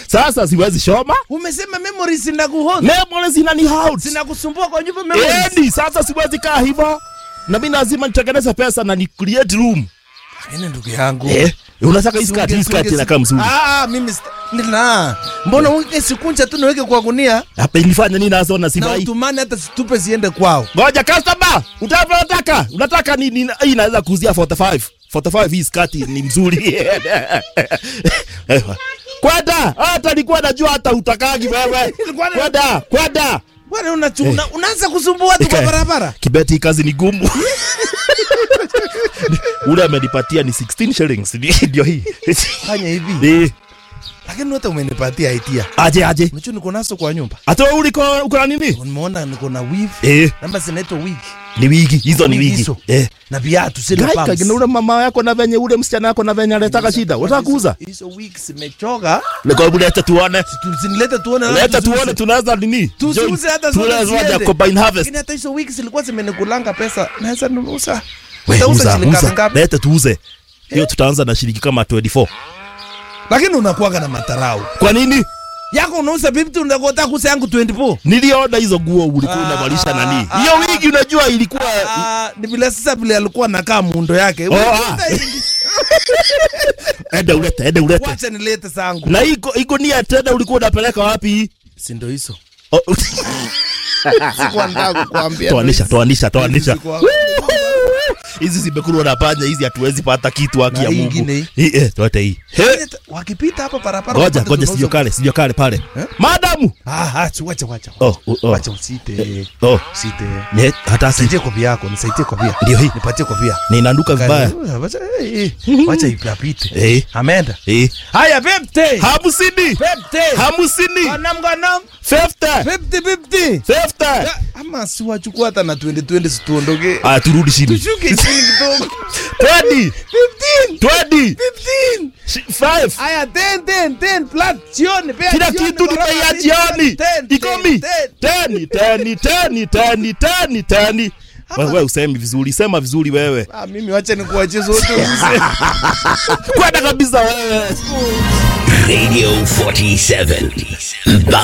Sasa siwezi shoma. Umesema memories zinakuhodhi. Memories inani house. Zinakusumbua kwa nyumba memories. Edi, sasa siwezi kaa hivyo. Na mimi lazima nitengeneze pesa na ni create room. Lakini ndugu yangu. Eh, unataka hii Sunge- skirt, hii skirt sunge- inakaa mzuri. Ah, mimi sta- nina. Mbona uweke sikunja tu niweke kwa gunia Hapa ilifanya nini nazo na na sivai? utumani hata situpe ziende kwao. Ngoja customer, utapa unataka? Unataka ni, ni hii inaweza kuuzia 45. 45 hii skirt ni mzuri. Kwenda, hata nilikuwa najua hata utakagi wewe. Nilikuwa na- Kwenda, kwenda. Bwana unachu- una- unaanza kusumbua watu kwa Ika- barabara. Kibeti hii kazi ni gumu. Ule amenipatia ni 16 shillings. Ndio hii. Fanya hivi. Eh, Lakini hata umenipatia idea. aje aje. Unajua niko nazo kwa nyumba. Hata uliko uko na nini? Nimeona niko na weave. Eh, Namba zinaitwa wig. ni wigi, hizo ni Wigi wigi. hizo. Eh. Na viatu sina Gaika, pumps. gina ule mama yako na venye ule msichana yako na venye aletaka shida. Unataka kuuza? Hizo wigs zimechoka. Leko leta tuone. Tuzinilete tuone. Leta tuziuze. tuone tunaweza nini? Tusiuze hata zote Tunaweza ziende. combine harvest. Lakini hata hizo wigs zilikuwa zimenikulanga pesa. Naweza nunuza. We, Utauza uza, shilingi uza. ngapi? Leta tuuze. Hiyo tutaanza na shilingi kama 24. Lakini unakuwaga na matarau. Kwa nini? Yako unauza 50 unakota kusa yangu 24. Niliona hizo nguo ulikuwa Ah, unavalisha nani? ah, Hiyo ah, wigi unajua ilikuwa Ah, ni vile sasa vile alikuwa nakaa muundo yake. Oh, ah. enda ulete, enda ulete. Wacha nilete zangu. Na iko iko nia tena ulikuwa unapeleka wapi? Si ndio hizo. Oh, Sikuwa nataka kukuambia. Toanisha, toanisha, toanisha. Sikuwa- Hizi zimekulwa na panya, hizi hatuwezi pata kitu haki Na ya hii Mungu. ingine hii. Hii eh, toate hii. He. Wakipita hapa barabara. Ngoja, wapate ngoja tunauza- sijio kale, sijio kale pale. Eh? Madamu. Ah, acha wacha wacha. Oh, oh, oh. Wacha usite. Oh, Usite. ne, hata si Nisaidie kopi yako, nisaidie kofia. Ndio hii. Nipatie kofia. ninaanduka vibaya. Wacha eh, wacha ipapite. Eh. Ameenda. Eh. Haya 50. Hamsini. 50. Hamsini. Ganam ganam. 50. 50 50. 50. Ya, Ama si wachukua hata na 2020 situondoke. Ah, turudi chini. Tushuke chini kidogo. 20. 15. 20. 15. 5. Haya 10 10 10 plus jioni pea Kila jioni, kitu barabara, nimeia ni jioni. 10, Ikomi. 10. Teni, teni, teni, teni, teni, teni. Wewe usemi vizuri, sema vizuri wewe. Ah, mimi wacha nikuachie zote uze. Kwenda kabisa wewe. Radio 47.